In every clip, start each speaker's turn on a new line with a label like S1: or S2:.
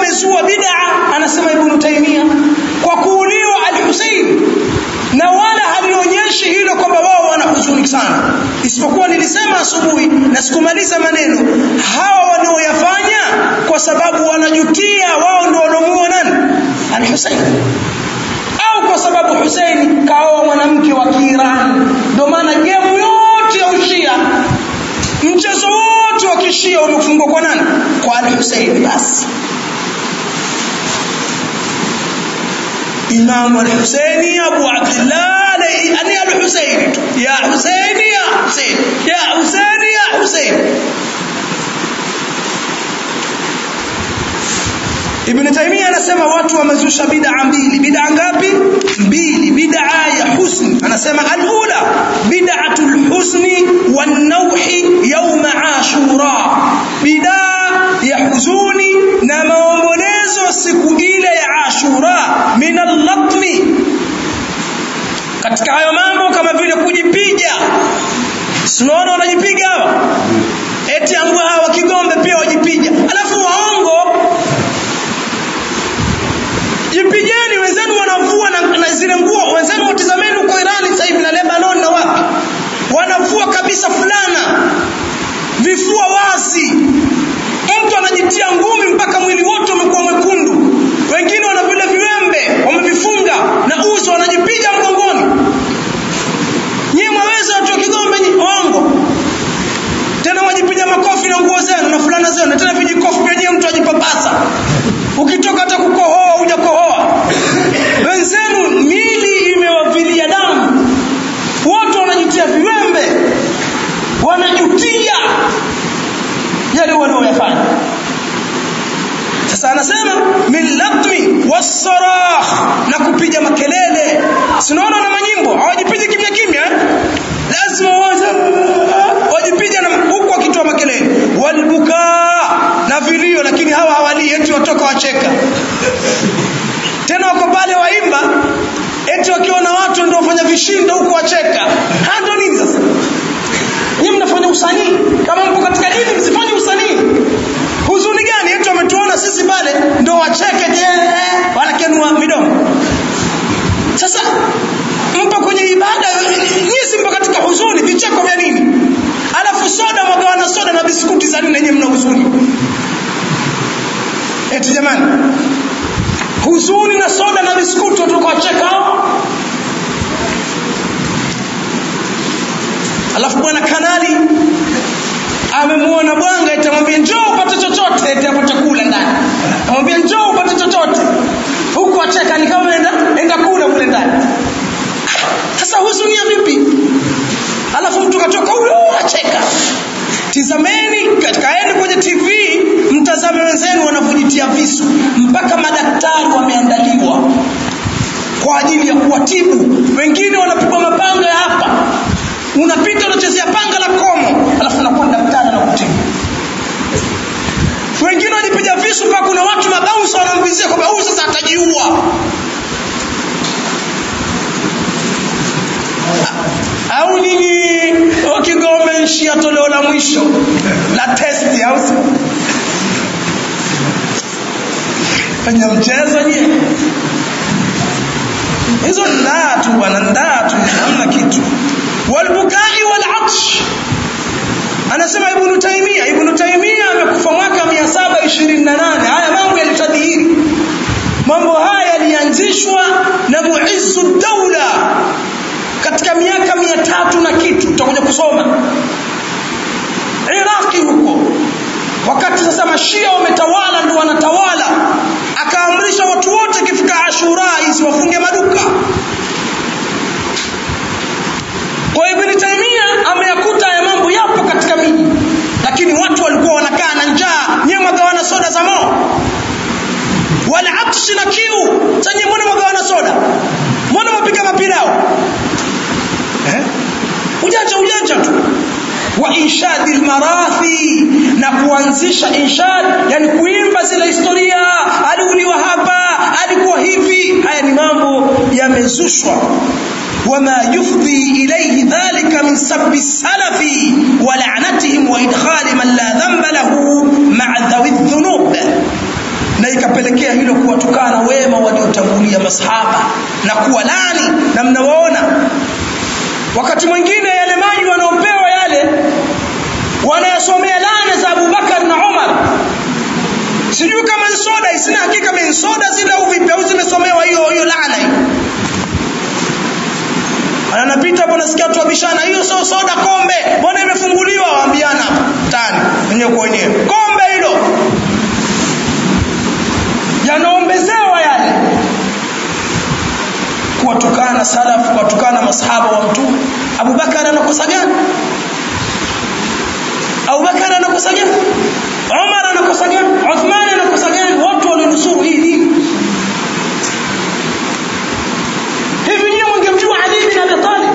S1: wamezua bid'a anasema ibn Taymiyyah kwa kuuliwa al-Husayn na wala halionyeshi hilo kwamba wao wana huzuni sana isipokuwa nilisema asubuhi na sikumaliza maneno hawa wanaoyafanya kwa sababu wanajutia wao ndio walomuua nani al-Husayn au kwa sababu Hussein kaoa mwanamke wa Kiirani ndio maana gemu yote ya ushia mchezo wote wa kishia umefungwa kwa nani kwa al-Hussein basi Imam al-Husaini Abu Abdullah ani al-Husaini ya Husaini ya Husain ya Husaini ya Husain Ibn Taymiyyah anasema watu wamezusha bid'a mbili. Bid'a ngapi? Mbili. Bid'a ya husni. Anasema al-ula bid'atul husni wan nawhi yawm Ashura. Bid'a ya huzuni na maombolezo siku ile ya Ashura min al-latmi. Katika hayo mambo kama vile kujipiga. Sinaona wanajipiga hawa? Eti ambao hawa Kigombe pia wajipiga. Alafu waongo jipigeni wenzenu wanavua na, na zile nguo wenzenu watizameni huko Irani sasa hivi na Lebanon na wapi wanavua kabisa fulana vifua wazi mtu anajitia ngumi mpaka mwili wote umekuwa mwekundu wengine wana vile viwembe wamevifunga na uso wanajipiga mgongoni nyie mwaweza watu wa Kigombe ongo tena wajipiga makofi na nguo zenu na fulana zenu na tena vijikofi pia nyie mtu ajipapasa ukitoka hata kukohoa hujakohoa wenzenu mili imewavilia damu watu wanajitia viwembe wanajutia yale wanaoyafanya sasa anasema min latmi wasarah na kupiga makelele sinaona na manyimbo hawajipigi kimya kimya lazima waje wajipige na huku wakitoa makelele walbukaa na vilio lakini hawa hawalii eti watoka wacheka tena wako pale waimba eti wakiona watu ndio wafanya vishindo huko wacheka hando nini sasa nyinyi mnafanya usanii kama mpo katika dini msifanye usanii huzuni gani eti wametuona sisi pale ndio wacheke je wanakenua midomo sasa mpo kwenye ibada nyinyi si mpo katika huzuni vicheko vya nini alafu soda mwagawana soda na biskuti za nini yenyewe mna huzuni eti jamani huzuni na soda na biskuti watoka wacheka alafu bwana kanali amemuona bwanga itamwambia njoo upate chochote eti hapo chakula ndani amwambia njoo upate chochote huku acheka ni kama enda enda kula kule ndani sasa huzunia vipi alafu mtu katoka huyo acheka tizameni kaeni kwenye tv mtazame wenzenu wanavyojitia visu mpaka madaktari wameandaliwa kwa ajili ya kuwatibu wengine wanapigwa mapanga ya hapa unapita unachezea panga la komo alafu unakuwa daktari anakutibu wengine walipiga visu mpaka kuna watu mabaunsa wanamvizia kwamba huyu sasa atajiua au nyinyi wakigome nchi ya toleo la mwisho la testi au fanya mchezo nyie hizo ndaa tu bwana ndaa tu hamna kitu walbukai walatsh anasema ibnu taimia ibnu taimia amekufa mwaka 728 haya mambo yalitadhihiri mambo haya yalianzishwa na muizzu daula katika miaka mia tatu na kitu tutakuja kusoma iraqi huko wakati sasa mashia wametawala ndio wanatawala akaamrisha watu wote ikifika ashura hizi wafunge maduka kwa ibn taimia ameyakuta ya mambo yapo katika miji lakini watu walikuwa wanakaa na njaa nyewe mwagawana soda za moo wala atshi na kiu sanye mbona mwagawana soda mbona mwapiga mapilao eh? ujanja ujanja tu wa inshadi lmarathi na kuanzisha inshad yani kuimba zile historia aliuliwa hapa alikuwa hivi haya ni mambo yamezushwa وما يفضي إليه ذلك من سب السلف ولعنتهم وإدخال من لا ذنب له مع ذوي الذنوب na likapelekea hilo kuwatukana wema waliotangulia masahaba na kuwalani na mnawaona wakati mwingine yale maji wanaopewa yale wanayasomea lana za Abubakar na Umar sijui kama ni soda sina hakika ni soda zile au vipi au zimesomewa hiyo hiyo laana hiyo anapita hapo nasikia watu wabishana hiyo sio soda kombe mbona imefunguliwa waambiana hapa tani wenyewe kwa wenyewe kombe hilo yanaombezewa yale kuwatukana salaf kuwatukana masahaba wa mtume Abubakar anakosa gani Abubakar anakosa gani Umar anakosa gani Uthman anakosa gani watu walionusuru hii dini hivi nyinyi mngemjua Ali bin Abi Talib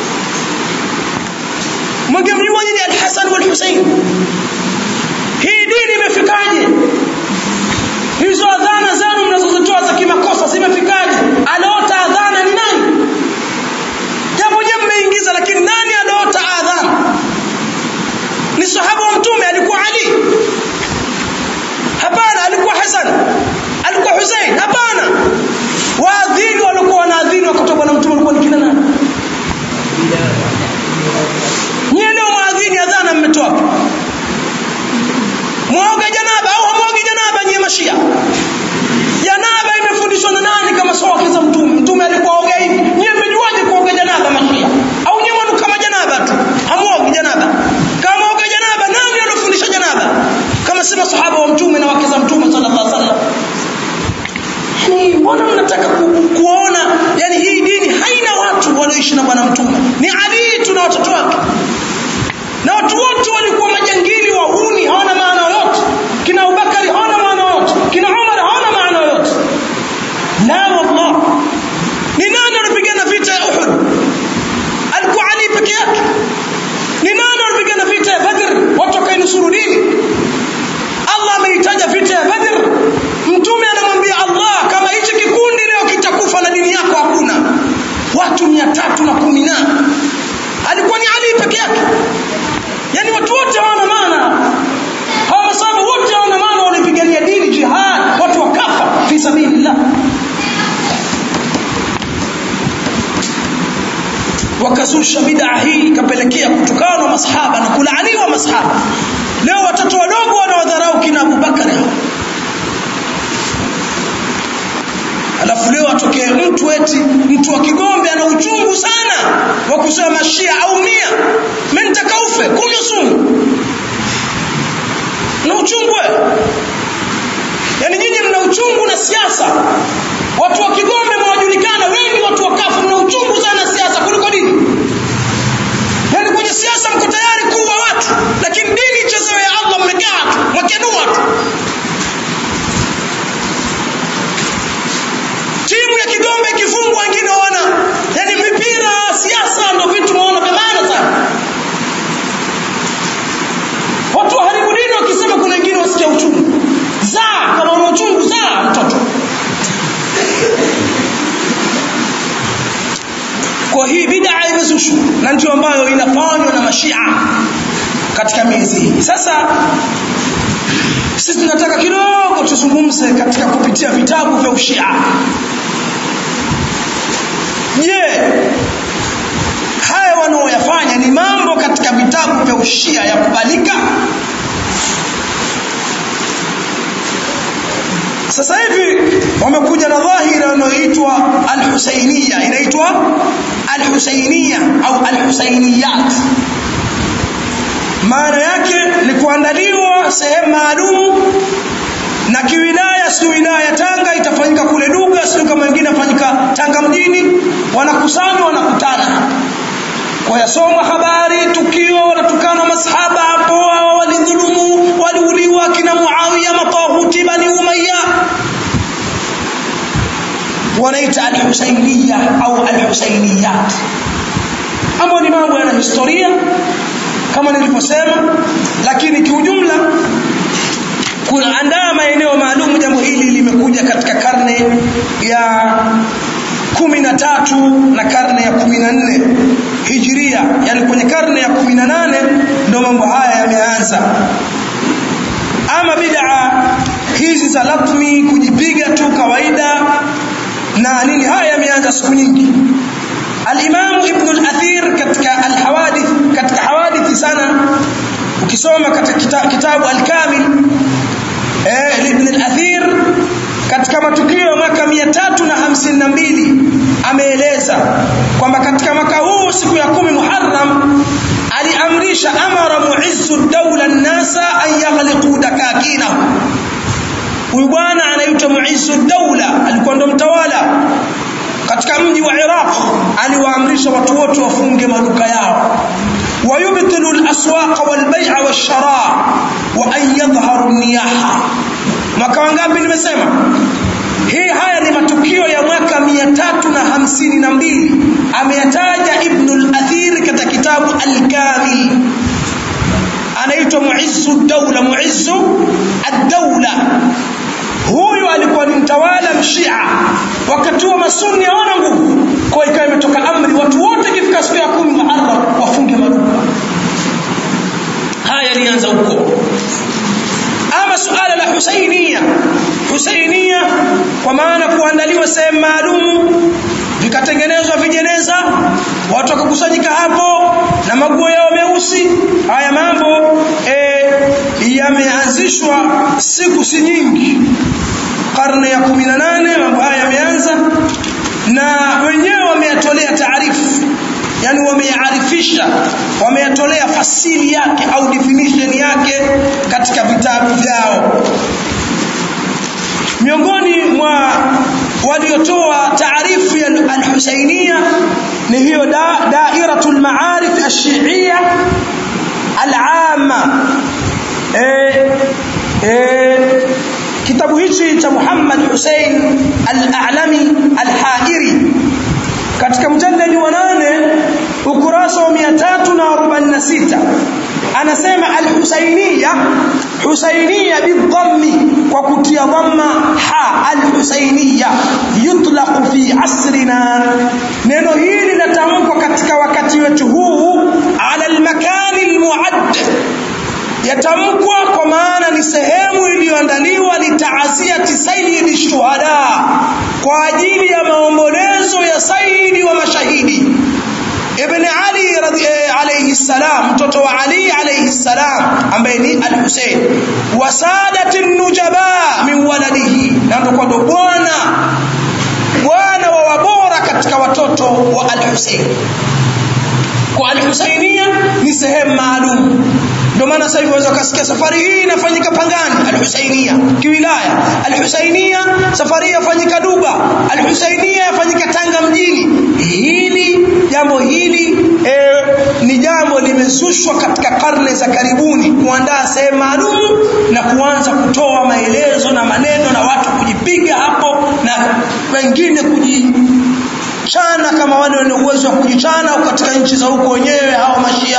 S1: mngemjua nyinyi Al-Hasan wal Hussein hii dini imefikaje hizo adhana zenu mnazozitoa za kimakosa zimefikaje anaota adhana ni nani japo je mmeingiza lakini nani anaota adhana ni sahaba wa mtume alikuwa Ali hapana alikuwa Hasan alikuwa Hussein hapana waadhini walikuwa wanaadhini wakati bwana mtume alikuwa ni kina nani nyie leo maadhini adhana mmetoa wapi mwoga janaba au hamwogi janaba nyie mashia janaba imefundishwa na nani kama sio wake za mtume mtume alikuwa oga hivi nyie mmejuaje kuoga janaba mashia au nyie mwanu kama janaba tu hamwogi janaba kama oga janaba nani alofundisha janaba kama si masahaba wa mtume na wake za mtume sallallahu alaihi wasallam yani mbona mnataka ku, kuona yani hii dini haina watu walioishi na bwana mtume ni Ali tu na watoto wake na watu wote walikuwa majangili wahuni hawana maana yoyote kina Abubakari hawana maana yoyote kina Umar hawana maana yoyote la wallah ni nani alipigana vita ya Uhud alikuwa Ali peke yake ni nani alipigana vita ya Badr watu wakainusuru dini Allah ameitaja vita ya Badr mtume anamwambia Allah kama hichi kikundi leo kitakufa na dini yako hakuna watu mia tatu na kumi na alikuwa ni Ali peke yake yani watu wote hawana maana hawa masahaba wote hawana maana walipigania dini jihad watu wakafa fi sabilillah wakazusha bid'a hii ikapelekea kutukanwa masahaba na kulaaniwa masahaba leo watoto wadogo wanawadharau kina Abu Bakari alafu leo atokee mtu eti mtu wa Kigombe ana uchungu sana wa kusema mashia au mia mimi nitakaufe kunywa sumu na uchungu wewe yani nyinyi mna uchungu na siasa watu wa Kigombe mwajulikana wengi watu wakafu mna uchungu sana siasa kuliko dini yani kwenye siasa mko tayari kuua watu lakini dini ichezewe ya Allah mmekaa tu mwakenua tu timu ya Kigombe ikifungwa wengine wana yani mipira siasa ndio vitu maona vya maana sana watu waharibu dini wakisema kuna wengine wasikia uchungu zaa kama una uchungu zaa mtoto kwa hii bid'a imezushwa na ndio ambayo inafanywa na mashia katika miezi hii sasa sisi tunataka kidogo tuzungumze katika kupitia vitabu vya ushia je haya wanaoyafanya ni mambo katika vitabu vya ushia ya kubalika sasa hivi wamekuja na dhahira inayoitwa al-Husainiyya inaitwa al-Husainiyya au al-Husainiyat maana yake ni kuandaliwa sehemu maalum na kiwilaya si wilaya Tanga itafanyika kule Duga sio kama wengine afanyika Tanga mjini wanakusanywa wanakutana kwa yasoma habari tukio wanatukana masahaba hapo walidhulumu waliuliwa kina Muawiya matahuti bani Umayya wanaita al-Husainiyya au al-Husainiyat ambao ni mambo yana historia kama nilivyosema lakini kiujumla kuandaa maeneo maalum jambo hili limekuja katika karne ya kumi na tatu na karne ya kumi na nne hijiria yani kwenye karne ya kumi na nane ndo mambo haya yameanza ama bid'a hizi kupuliza latmi kujipiga tu kawaida na nini haya yameanza siku nyingi al-Imam Ibn al-Athir katika al-Hawadith katika hawadithi sana ukisoma katika kita, kitabu al-Kamil eh Ibn al-Athir katika matukio ya mwaka 352 ameeleza kwamba katika mwaka huu siku ya kumi Muharram aliamrisha amara muizzu dawla an-nasa an yaghliqu dakakinahu huyu bwana anaitwa muizzu dawla alikuwa ndo mtawala katika mji wa Iraq aliwaamrisha watu wote wafunge maduka yao ويبطل الأسواق والبيع والشراء وأن يظهر النياحة mwaka wangapi nimesema hii haya ni matukio ya mwaka 352 ameyataja Ibn al-Athir katika kitabu al-Kamil anaitwa Muizzu ad-Dawla Muizzu ad-Dawla huyu alikuwa ni mtawala mshia wakati wa masuni hawana nguvu kwa ikawa imetoka amri watu wote ikifika siku ya kumi Muharram wafunge maduka haya yalianza huko ama suala la Husainia Husainia kwa maana kuandaliwa sehemu maalum vikatengenezwa vijeneza watu wakakusanyika hapo na maguo yao meusi haya mambo e, yameanzishwa siku si nyingi karne ya 18 mambo haya yameanza na wenyewe wameyatolea taarifu yani wameyaarifisha wameyatolea fasili yake au definition yake katika vitabu vyao miongoni mwa waliotoa taarifu ya al-Husainia ni hiyo da, dairatul maarif ash-shi'iyya al-amma eh eh kitabu hichi cha Muhammad Hussein al-A'lami al-Hairi katika mjalladi wa nane ukurasa wa 346 anasema al-Husainiya Husainiya bidhammi kwa kutia dhamma ha al-Husainiya yutlaq fi asrina neno hili linatamkwa katika wakati wetu huu ala al-makani al-mu'add yatamkwa kwa maana ni sehemu iliyoandaliwa litaaziati sayyidi shuhada kwa ajili ya maombolezo ya sayyidi wa mashahidi ibn ali radhi alayhi salam mtoto wa ali alayhi salam ambaye ni al-Husayn wa sadati nujaba min waladihi na ndo kwa bwana bwana wa wabora katika watoto wa al-Husayn kwa al-Husaynia ni sehemu maalum ndio maana sasa hivi waweza kusikia safari hii inafanyika Pangani al-Husainia kiwilaya al-Husainia safari hii yafanyika Duba al-Husainia yafanyika Tanga mjini hili jambo hili e, ni jambo limezushwa katika karne za karibuni kuandaa sehemu maalum na kuanza kutoa maelezo na maneno na watu kujipiga hapo na wengine kuji chana kama wale wenye uwezo wa kujichana katika nchi za huko wenyewe hao mashia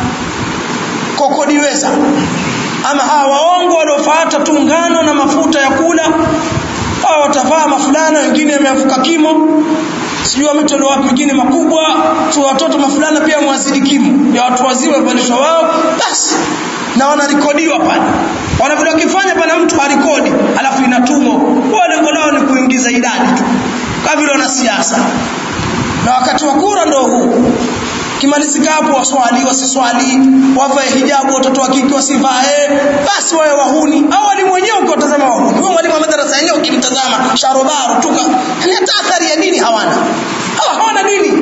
S1: kokodiweza ama hawa waongo waliofuata tu ngano na mafuta ya kula hao watavaa mafulana wengine yameafuka kimo sijui wametolewa wapi wengine makubwa tu watoto mafulana pia mwazidi kimo ya watu wazima walishwa wao basi na wanarekodiwa pale wana vile wakifanya pana mtu harekodi alafu inatumwa wao lengo lao ni kuingiza idadi tu kama vile wanasiasa na wakati wa kura ndio huu kimalizika hapo waswali wasiswali wavae hijabu watoto wa kike wasivae basi wawe wahuni au walimu wenyewe ukiwatazama wahuni huyo mwalimu wa madarasa yenyewe ukimtazama sharobaro tuka ni hata athari ya dini hawana hawa hawana dini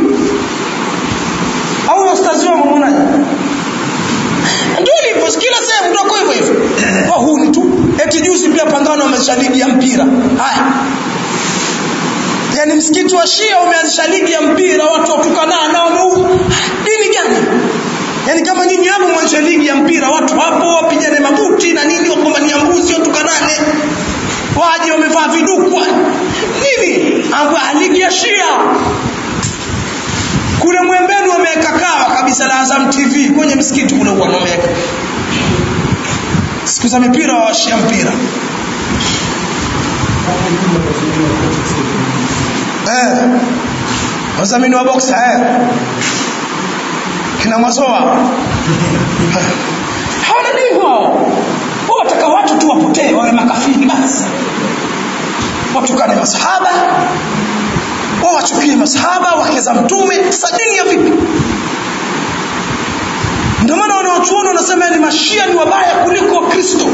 S1: au ustazi wao mmonaje ndio lipo kila sehemu ndio kwa hivyo hivyo wahuni tu eti juzi pia pangano wamezisha ligi ya mpira haya yani msikiti wa Shia umeanzisha ligi ya mpira watu watukana na wameuza dini gani yani kama nyinyi hapo mwanzo ligi ya mpira watu hapo wapigane mabuti na nini wakombania mbuzi watukanane waje wamevaa vidukwa nini amba ligi ya Shia kule mwembeni wameweka kawa kabisa la Azam TV kwenye msikiti kule huwa wameweka siku za mipira wa Shia mpira eh wazamini wa boxa eh kina masoa hawana nini wao wataka watu tu wapotee wawe makafiri basi masahaba wawachukie masahaba wake za mtume sasa dini ya vipi ndio maana wanawachuoni wanasema ni mashia ni wabaya kuliko wakristo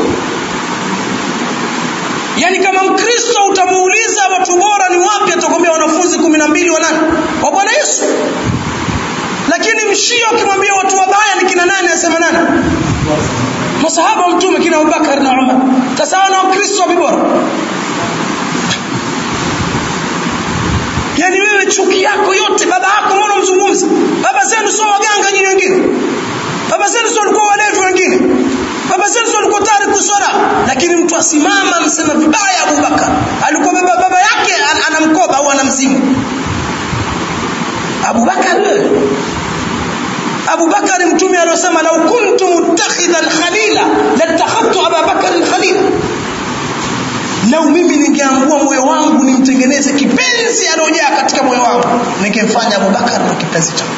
S1: yaani kama mkristo utamuuliza watu bora ni wapi atakwambia wanafunzi kumi na mbili wa nani wa bwana yesu lakini mshia ukimwambia watu wabaya ni kina nani anasema nani masahaba wa mtume kina abubakar na umar sasa wana wakristo wapi bora yaani wewe chuki yako yote baba yako mbona mzungumzi baba zenu sio waganga nyinyi wengine baba zenu sio walikuwa walevi wengine baba zenu sio walikuwa tayari kuswala lakini mtu asimama msema vibaya abubakar alikuwa baba, baba yake ana mkoba au ana mzimu abubakar wewe abubakari mtume aliyosema lau kuntu muttakhidhan khalila latakhadtu ababakarin khalila lau mimi ningeambua moyo wangu nimtengeneze kipenzi aliojaa katika moyo wangu ningemfanya abubakar na kipenzi changu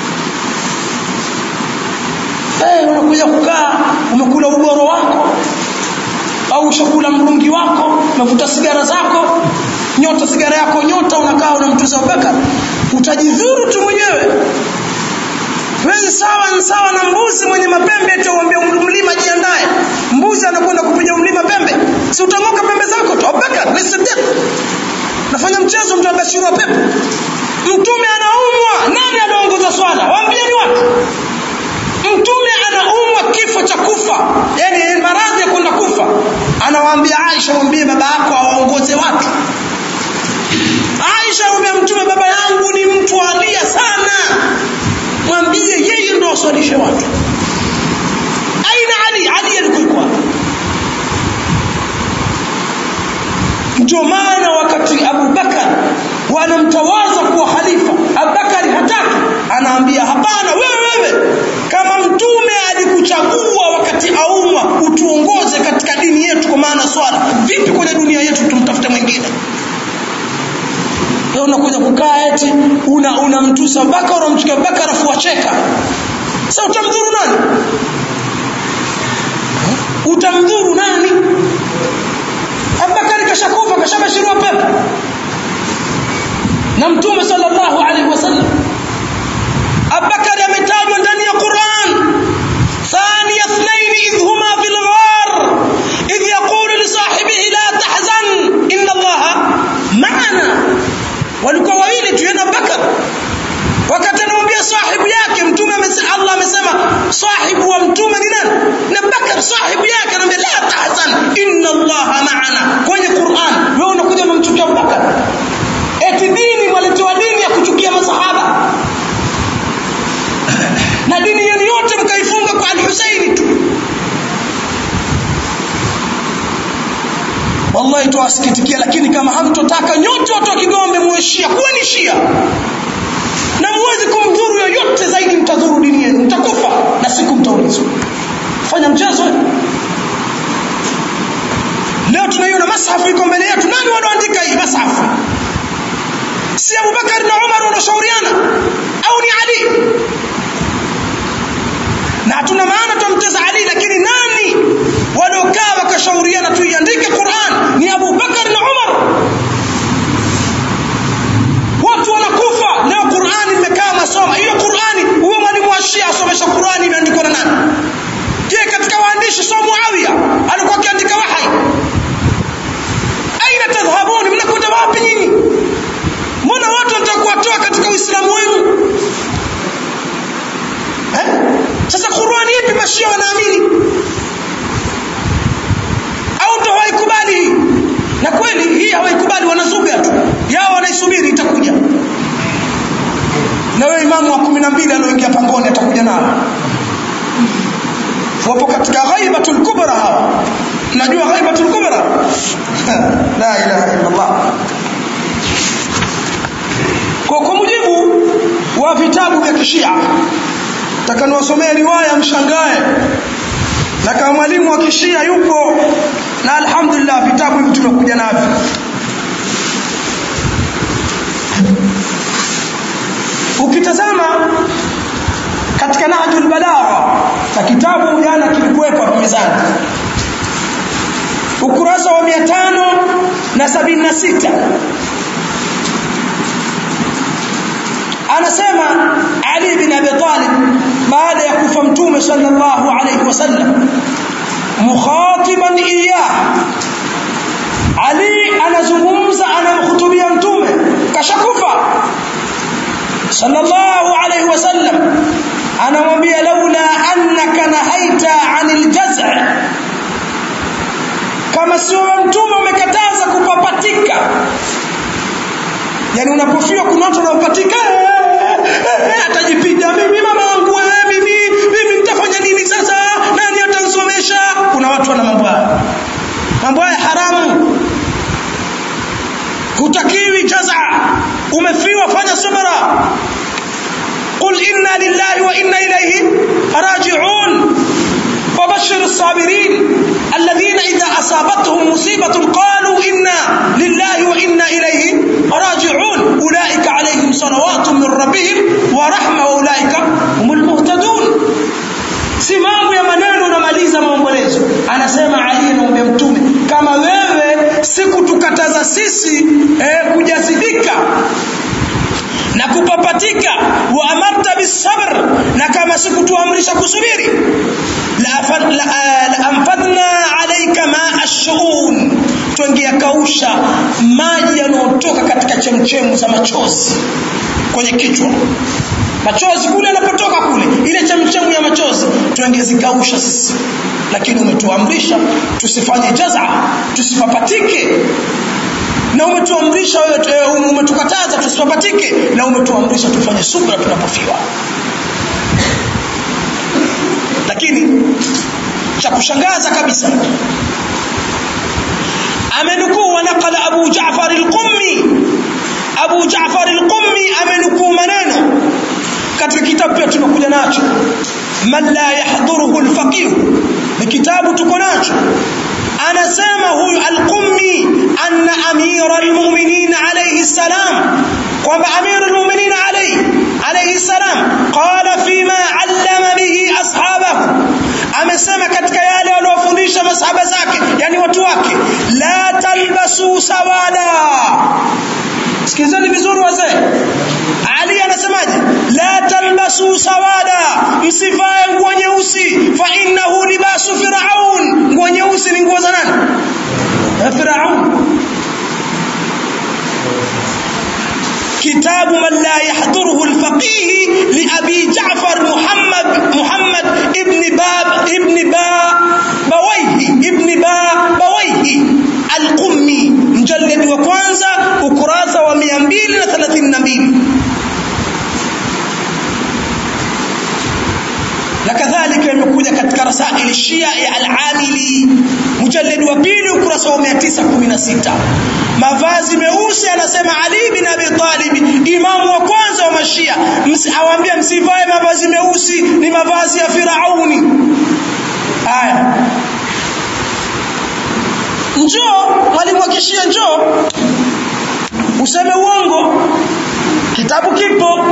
S1: hey, unakuja kukaa umekula uboro wako au ushakula mrungi wako umevuta sigara zako nyota sigara yako nyota unakaa unamtuza abubakar utajidhuru tu mwenyewe wewe sawa ni sawa na mbuzi mwenye mapembe eti uambie mlima jiandae mbuzi anakwenda kupiga mlima pembe si utang'oka pembe zako tu Abubakar Siddiq nafanya mchezo mtu abashirwa pepo mtume anaumwa nani anaongoza swala waambie ni watu mtume anaumwa kifo cha kufa yani maradhi ya kwenda kufa anawaambia Aisha mwambie baba yako awaongoze watu Aisha mwambia mtume baba yangu ni mtu alia sana mwambie yeye ndo aswalishe watu aina ali ali alikuwa ndio maana wakati abubakar wanamtawaza kuwa khalifa abubakari hataki anaambia hapana wewe wewe kama mtume alikuchagua wakati aumwa utuongoze katika dini yetu kwa maana swala vipi kwenye dunia yetu tumtafute mwingine wewe unakuja kukaa eti una unamtusa Abubakar unamchukia Abubakar afu wacheka sasa utamdhuru nani utamdhuru nani Abubakar kashakufa kashabashiriwa pepo na mtume sallallahu alaihi wasallam Abubakar ametajwa ndani ya Qur'an ثاني اثنين إذ هما في الغار إذ يقول لصاحبه لا تحزن إن الله معنا walikuwa wawili tu yana Bakar wakati anamwambia sahibu yake mtume Allah amesema sahibu wa mtume ni nani na Bakar sahibu yake anamwambia la tahzan inna Allah ma'ana kwenye Qur'an wewe unakuja unamchukia Bakar eti dini mwaletewa dini ya kuchukia masahaba na dini yenu yote mkaifunga kwa al-Husaini tu wallahi tuwasikitikia lakini kama hamtotaka nyote watu wa Kigombe muwe Shia kuweni Shia na muwezi kumdhuru yoyote zaidi mtadhuru dini yenu mtakufa na siku mtaulizwa fanya mchezo leo tunaiona mashafu iko mbele yetu nani wanaoandika hii mashafu si Abubakar na Umar wanashauriana au ni Ali na hatuna maana tumteza Ali lakini nani waliokaa wakashauriana tuiandike Qur'an ni Abu Bakar na Umar watu wanakufa leo Qur'an imekaa masoma hiyo Qur'ani huyo mwalimu wa Shia asomesha Qur'ani imeandikwa na nani je katika waandishi sio Muawiya alikuwa akiandika wahai aina tadhhabuni mnakwenda wapi nyinyi mbona watu wanataka kuwatoa katika Uislamu wenu eh sasa Qur'ani ipi mashia wanaamini au ndo hawaikubali hii na kweli hii hawaikubali wanazuga tu yao wanaisubiri itakuja na wewe imamu wa kumi na mbili alioingia pangoni atakuja nao wapo katika ghaibatul kubra hawa najua ghaibatul kubra la ilaha illa Allah kwa kwa mujibu wa vitabu vya kishia takaniwasomea riwaya mshangae na kama mwalimu wa kishia yupo na alhamdulillah vitabu hivi tumekuja navyo ukitazama katika Nahjul Balagha na kitabu jana kilikuwepo hapo mezani ukurasa wa 500 na sabini na sita anasema Ali bin Abi Talib baada ya kufa mtume sallallahu alayhi wasallam mukhatiban iyah Ali anazungumza anamhutubia mtume kashakufa sallallahu alayhi wasallam anamwambia laula annaka nahaita anil jaz' kama sio mtume umekataza kupapatika yani unapofiwa kuna watu wanaopatika atajipiga mimi mama wangu mimi mimi nitafanya nini sasa nani atansomesha kuna watu wana mambo haya mambo haya haramu hutakiwi jaza umefiwa fanya subra قل إنا لله وإنا إليه راجعون وبشر الصابرين الذين إذا أصابتهم مصيبة قالوا إنا لله وإنا إليه راجعون أولئك عليهم صلوات من ربهم ورحمة وأولئك هم المهتدون si mambo ya maneno unamaliza maombolezo anasema ali anamwambia mtume kama wewe sikutukataza sisi eh, kujazibika na kupapatika wa amarta bisabr na kama sikutuamrisha kusubiri la, la, la amfadna alayka ma ashun tuingia kausha maji yanayotoka katika chemchemu za machozi kwenye kichwa machozi kule yanapotoka kule ile chemchemu ya machozi tuengezikausha sisi lakini umetuamrisha tusifanye jaza tusipapatike na umetuamrisha wewe umetukataza tusipapatike na umetuamrisha tufanye subra tunapofiwa lakini cha kushangaza kabisa amenukuu wanaqala Abu Jaafar al-Qummi Abu Jaafar al-Qummi amenukuu maneno katika kitabu pia tumekuja nacho man la yahduruhu al-faqih ni kitabu tuko nacho anasema huyu al-Qummi anna amira al-mu'minin alayhi salam kwamba amira al-mu'minin alayhi alayhi salam qala fima allama bihi ashabahu amesema katika yale waliofundisha masahaba zake yani watu wake la talbasu sawada sikizeni vizuri wazee ali anasemaje la talbasu sawada msivae nguo nyeusi fa innahu libasu firaun nguo nyeusi ni nguo za nani firaun كتاب من لا يحضره الفقيه لأبي جعفر محمد محمد ابن باب ابن با بويه ابن با بويه القمي مجلد وكwanza ukurasa wa 232 na kadhalika imekuja katika rasail shia ya al-amili mujallad wa pili ukurasa wa 916 mavazi meusi anasema Ali bin Abi Talib imamu wa kwanza wa mashia awaambia msivae mavazi meusi ni mavazi ya Firauni haya njoo mwalimu wa kishia njoo useme uongo kitabu kipo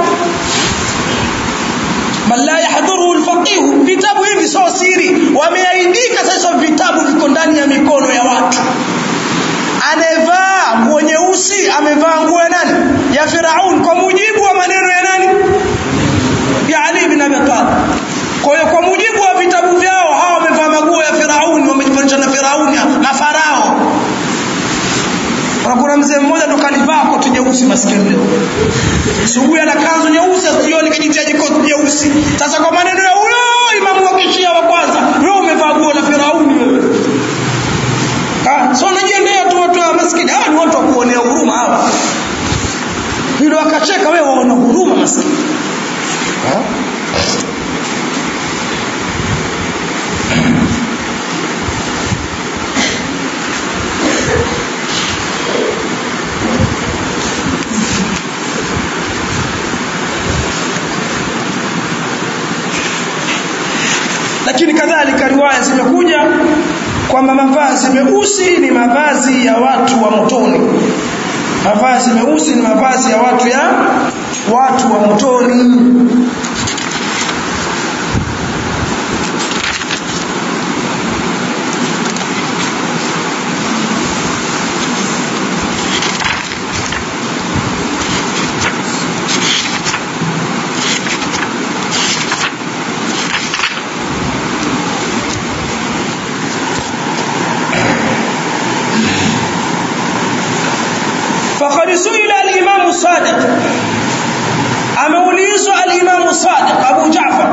S1: man la yahdhuruhu alfaqih vitabu hivi sio siri wameaidika sasa vitabu viko ndani ya mikono ya watu anevaa nguo nyeusi amevaa nguo ya nani ya Firaun kwa mujibu wa maneno ya nani ya Ali bin Abi Talib kwa hiyo kwa mujibu wa vitabu vyao hawa wamevaa maguo ya Firaun wamejifanisha na Firauni mafarao kuna mzee mmoja ndo kalivaa koti jeusi maskini leo subuhi ana kanzu nyeusi jioni kajitia koti jeusi sasa kwa maneno ya huyo imamu wa kishia wa kwanza wewe umevaa guo la Firauni wewe ah so najiendea tu watu wa maskini hawa ni watu wa kuonea huruma hawa hilo wakacheka wewe waona huruma maskini lakini kadhalika riwaya zimekuja kwamba mavazi meusi ni mavazi ya watu wa motoni mavazi meusi ni mavazi ya watu ya watu wa motoni وقد سئل الإمام الصادق ameulizwa al-Imam Sadiq Abu Ja'far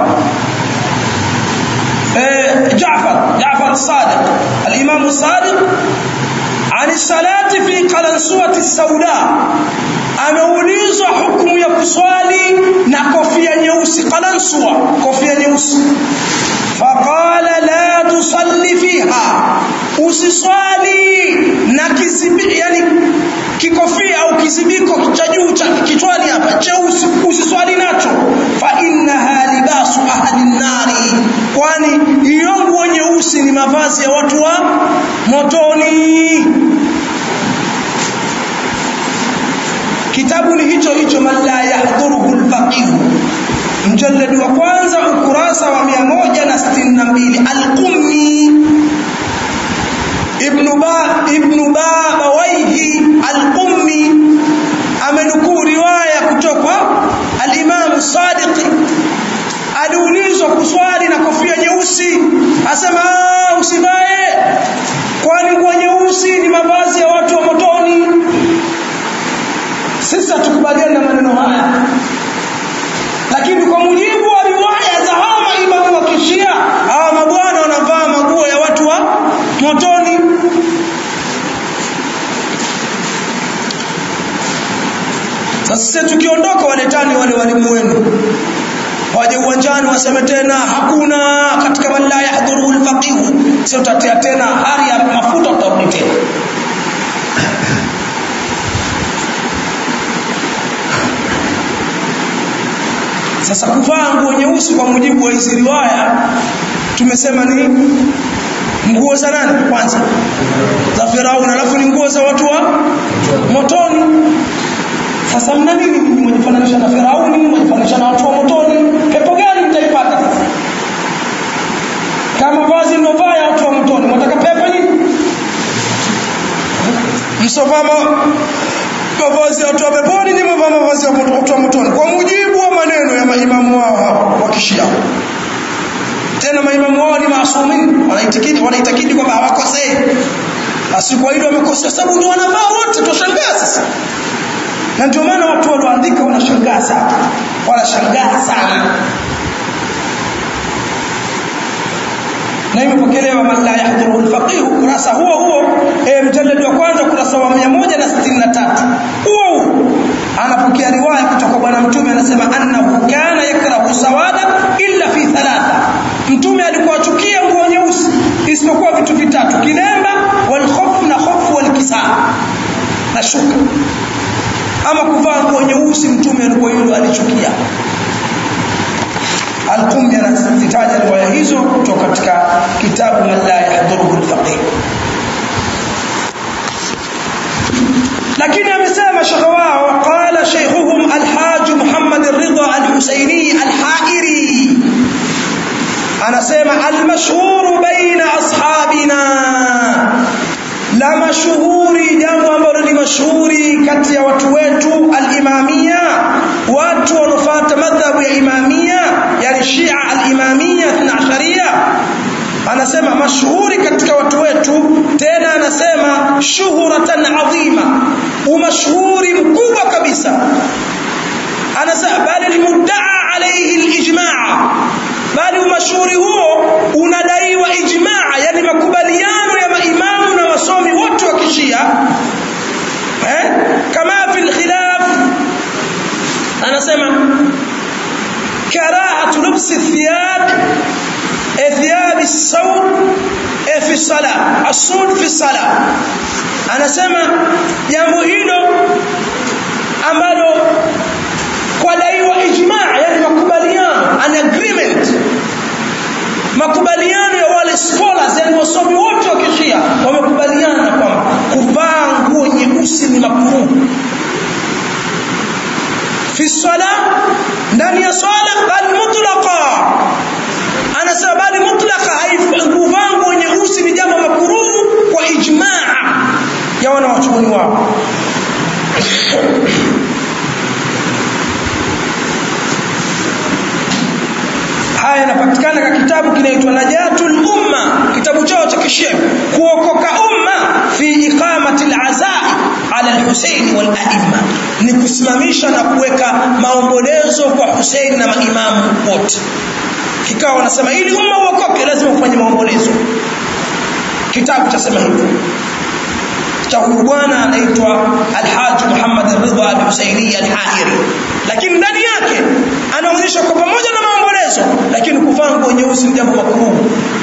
S1: eh Ja'far Ja'far Sadiq al-Imam Sadiq عن الصلاة في قلنسوة السوداء ameulizwa hukumu ya kuswali na kofia nyeusi qalanswa kofia nyeusi faqala la tusalli fiha usiswali na kisibi yani kikofia au kizibiko cha juu cha kichwani hapa cheusi usiswali nacho fa innaha libasu ahli nari kwani hiyo nguo nyeusi ni mavazi ya watu wa motoni kitabu ni hicho hicho man la yahdhuruhu alfaqih mjallad wa kwanza ukurasa wa 162 al-qummi ibn ba ibn babawaihi al-qummi amenukuu riwaya kutoka al-imam sadiq aliulizwa kuswali na kofia nyeusi asema usivae kwani nguo nyeusi ni mavazi ya watu wa motoni sisi hatukubaliani na maneno haya lakini kwa mujibu wa riwaya za hawa maimamu wa kishia hawa mabwana wanavaa maguo ya watu wa motoni sasa sisi tukiondoka waletani wale walimu wenu waje uwanjani waseme tena hakuna katika man la yahdhuru alfaqih sio utatia tena hari ya mafuta utarudi tena sasa kuvaa nguo nyeusi kwa mujibu wa hizi riwaya tumesema ni nguo za nani kwanza za Firauni alafu ni nguo za watu wa motoni sasa mna nini mnajifananisha na Firauni mnajifananisha na watu wa motoni pepo gani mtaipata sasa kama vazi mnovaa ya watu wa motoni mtaka pepo nini msovaa mavazi ya watu wa peponi ni mavaa mavazi ya watu wa motoni kwa mujibu wa maneno ya maimamu wao hao wa kishia tena maimamu wao ni maasumin wanaitakidi wanaitakidi kwamba hawakosei basi kwa hilo wamekosea sababu ndio wanavaa wote toshangaa sasa na ndio maana watu walioandika wanashangaa sana wanashangaa sana na imepokelewa man la yahdhuru alfaqih kurasa huo huo e, mjallad wa kwanza kurasa wa 163 huo huo anapokea riwaya kutoka bwana mtume anasema annahu kana yakrahu sawada illa fi thalatha mtume alikuwa achukia nguo nyeusi isipokuwa vitu vitatu kilemba wal khuf na khuf wal kisaa na shuka ama kuvaa nguo nyeusi mtume alikuwa hilo alichukia Al-Qummi anazitaja riwaya hizo kutoka katika kitabu man la yahdhuruhu al-faqih lakini amesema shekhe wao qala shaykhuhum al-haj Muhammad ar-Ridha al-Husaini al-Hairi anasema al-mashhur baina ashabina la mashuhuri jambo ambalo ni mashuhuri kati ya watu wetu al-imamia watu wanaofuata madhhabu ya imamia yani shia al-imamia 12 anasema mashuhuri katika watu wetu tena anasema shuhuratan adhima umashuhuri mkubwa kabisa anasema bali limuddaa alayhi al-ijma' bali umashuhuri huo unadaiwa ijmaa yani makubaliano ya maimamu na wasomi wote wa kishia eh kama fil khilaf anasema karahatu lubsi thiyab thiyab as-sawd fi salah as-sud fi salah anasema jambo hilo ambalo kwa daiwa ijmaa yani makubaliano an agreement makubaliano ya wale scholars yani wasomi wote wa kishia wamekubaliana kwamba kuvaa nguo nyeusi ni makruh fi sala ndani ya swala bal mutlaqa anasema bali mutlaqa haikuvaa nguo nyeusi ni jambo makruh kwa ijmaa ya wanawachuoni wao haya yanapatikana katika kitabu kinaitwa Najatul Umma kitabu chao cha kishia kuokoka umma fi iqamati al-azai ala al-Husayn wal a'imma ni kusimamisha na kuweka maombolezo kwa Hussein na maimamu wote kikao wanasema ili umma uokoke lazima ufanye maombolezo kitabu chasema hivyo cha huyu bwana anaitwa Alhaji Muhammad Ridha Al-Husaini Al-Hairi lakini ndani yake anaonyesha kwa pamoja na maombolezo lakini kuvaa nguo nyeusi ni jambo makruh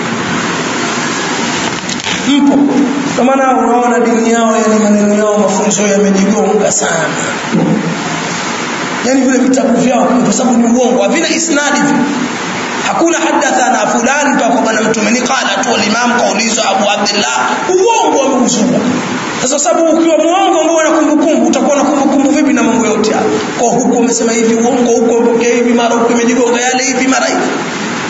S1: mpo kwa maana unaona dini yao yani maneno yao mafunzo yamejigonga sana yani vile vitabu vyao kwa sababu ni uongo havina isnadi hakuna hadathana fulani mpaka bwana mtume ni qala tu al-imam kaulizwa Abu Abdullah uongo wameuzua sasa sababu ukiwa muongo ambao una kumbukumbu utakuwa na kumbukumbu vipi na mambo yote haya kwa huko umesema hivi uongo huko umepokea hivi mara huko imejigonga yale hivi mara hivi